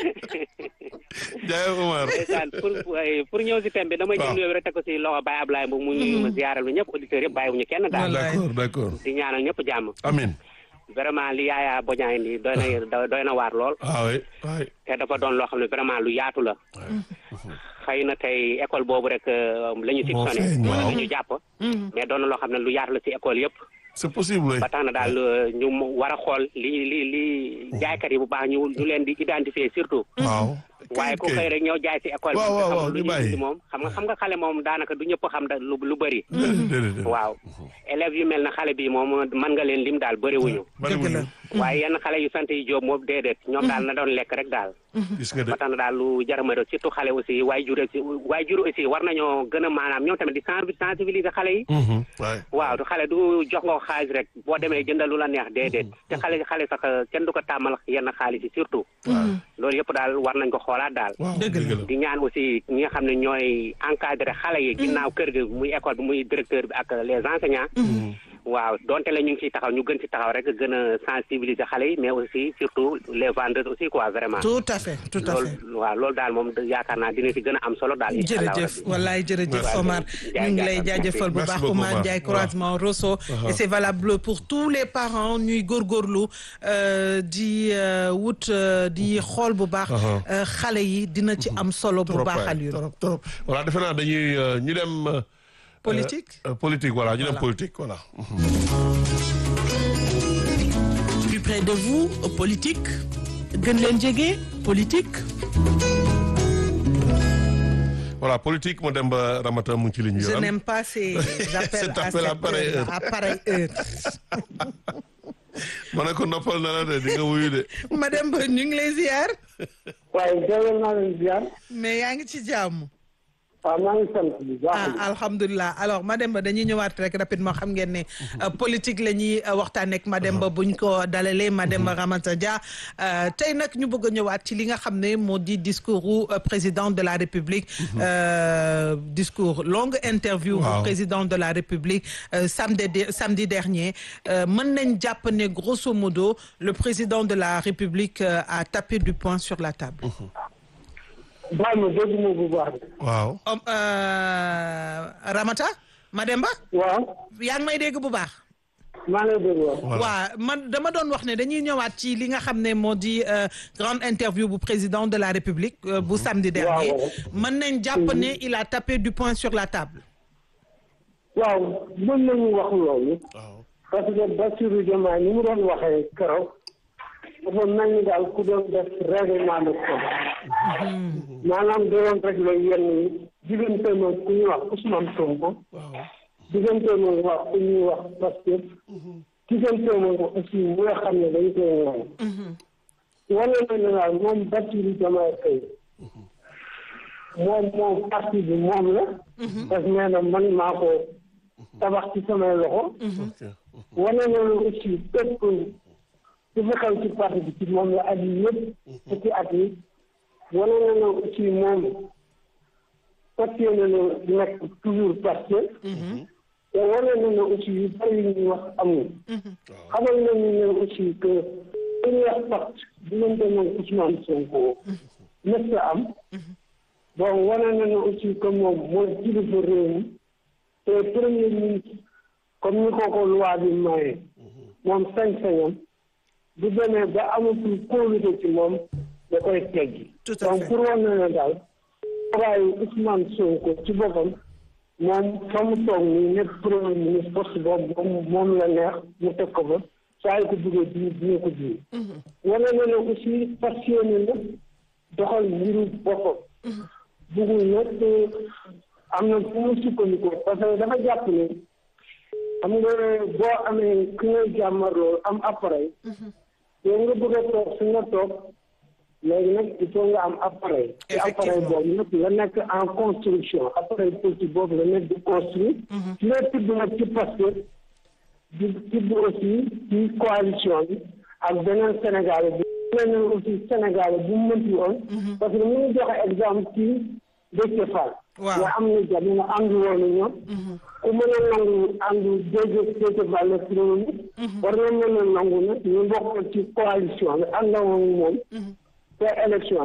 Jaay Omar. ndeysaan pour pour ñëw si thème bi damay jël nuyoo bi rek teg ko si loxo Baye Ablaye mu nuyu ma ziaral lu ñëpp auditeurs yëpp bàyyiwuñu kenn daal D'accord, d'accord. di ñaanal ñëpp jàmm Amin. vraiment li yaaya boñaa indi doy na doy na waar lool Ah oui, oui. te dafa doon loo xam ne vraiment lu yaatu la xëy na tey école boobu rek la ñu Moo soupçonné feeñ, wala waaw. la ñu jàpp mais doon na loo xam ne lu yaatu la si école yëpp C'est possible. oui. ba tax na daal ñu war a xool li li li jaaykat yi bu baax ñu ñu leen di identifier surtout Waaw. waaye ku xëy rek ñëw jaay si école Waaw, bi waaw, nga waaw, xam lu ñu ñu bàyyi. gis moom xam nga xam nga xale moom daanaka du ñëpp xam da lu lu bëri Déedéet, déedéet. waaw élèves yu mel na xale bi moom mën nga leen lim daal bëriwuñu Bariwuñu. waaye yenn xale yu sant yi jóob moom déedéet ñoom daal na doon lekk rek daal Gis nga de. ba tax na daal lu jarama surtout xale aussi waaye jur aussi waaye jur aussi war nañoo gën a maanaam ñoom tamit di sensibiliser sensibiliser xale yi Mhm, waay. waaw xale du jox nga ko xaalis rek boo demee jëndal lu la neex déedéet te xale xale sax kenn du ko tàmmal yenn xaalis yi surtout loolu yëpp daal war nañ ko xoolaat daal Waaw, Dëgg dëgg la. di ñaan aussi ñi nga xam ne ñooy encadré xale yi ginnaaw kër gi muy école bi muy directeur bi ak les enseignants waaw donte la ñu ngi ciy taxaw ñu gën ci taxaw rek gën a sensibiliser xale yi mais aussi surtout les vendeurs aussi quoi vraiment tout à fait tout à fait loolu waaw loolu daal moom yaakaar naa dina ci gën a am solo daal incha allah jërëjëf rabbi. wallaay jërëjëf Merci. Omar ñu ngi lay jaajëfal bu Merci baax beaucoup, Omar Omar. Ndiaye Voilà. croisement Rosso et c'est valable pour tous les parents ñuy góorgóorlu euh, di euh, wut euh, di xool bu baax Uh-huh. euh, xale yi dina ci am solo bu Trop baax waay, Alioune trop trop. Voilà, defe naa dañuy euh, ñu dem. euh, politique euh, politique voilà ñu dem Voilà. politique voilà. Plus près de vous, politique. gën leen jege, politique. voilà politique mu dem ba Ramata mu ngi ci ligne bi. je yoon. n'aime pas ces appels Cet à appel à cette pareille heure, heure. à pareille heure ma ne ko noppal na la de di nga wuyu de. madame Ba ñu ngi lay ziar waaye jërëjëf naa leen ziar mais yaa ngi ci jàmm waaw maa ngi sant bu baax. ah alhamdulilah alors Mademba dañuy ñëwaat rek rapidement xam ngeen ne euh, politique la ñuy euh, waxtaanee ak Mademba buñ ko dalalee Mademba Ramata Dia euh, tey nag ñu bëgg a ñëwaat ci li nga xam ne moo di discours u euh, président de la République euh, discours longue interview Waaw. bu président de la République euh, samedi de- samedi dernier euh, mën nañ jàpp ne grosso modo le président de la République euh, a tapé du poing sur la table baal ma dégg ma bu baax. waaw. Om- euh, Ramata Mademba waaw yaa ngi may dégg bu baax maa ngi lay dégg waaw. Voilà. waa man dama doon wax ne dañuy ñëwaat ci li nga xam ne moo di euh, grande interview bu président de la République euh, bu samedi dernier waaw. mën nañ jàpp ne il a tapé du poing sur la table waaw mën nañu wax loolu. waaw. parce que Bassirou Diomaye ni mu doon waxee keroog dafa mel ni daal ku doon def règlement de compte. maanaam da doon réglé yenn yi diggante ma ku ñuy wax Ousmane Sonko. diggante ma wax ku ñuy wax Pastef. diggante ma aussi ñi nga xam ne dañ koy ñaan. wane na ne daal moom Bassirou Diomaye Faye moom moom parti bi moom la. parce que nee na man maa ko tabax ci samay loxo. ok. wane na ne aussi bépp ci fi xew ci parti bi ci moom la at yi yëpp fukki at yi wane na ne aussi moom fas yéene na nekk toujours Pastef te wane na ne aussi yu bëri yu ñuy wax amul xamal nañu ne aussi que li ñuy wax pacte diggante moom Ousmane Sonko mës a am bon wane na ne aussi que moom mooy kilifa réew mi te premier ministre comme ni ko ko loi bi maye moom sañ-sañam bu demee ba amatul kóolute ci moom da koy teggi Tout à donc fait. pour wane na ne daal waaye Ousmane Sonko ci boppam moom fa mu toog nii nekk premier ministre poste boobu moom moom la neex mu teg ko fa saa yu ko bëggee di dina ko ji wane na ne aussi passionné na doxal mbiru boppam bëggul nag am na fu mu sukkandikoo parce que dafa jàpp ne xam nga boo amee ki ngay jàmmarloo am appareil yow nga bëgg a toog fi nga toog léegi nag il faut nga am appareil ci appareil boobu nag nga nekk en construction appareil politique boobu nga nekk di construire ci lay tudd nag ci Pastef di tudd aussi ci coalition bi ak beneen Sénégal bi beneen aussi Sénégal bu mu mënti woon parce que mu ngi joxe exemple ci Déthié Fall Waaw. nga am na jamono àndu woon na ñoom ku mën a nangu àndu Déthié Déthié Fall la premier ministre war nga mën a nangu nag ñu bokk ci coalition bi àndawoon moom te élection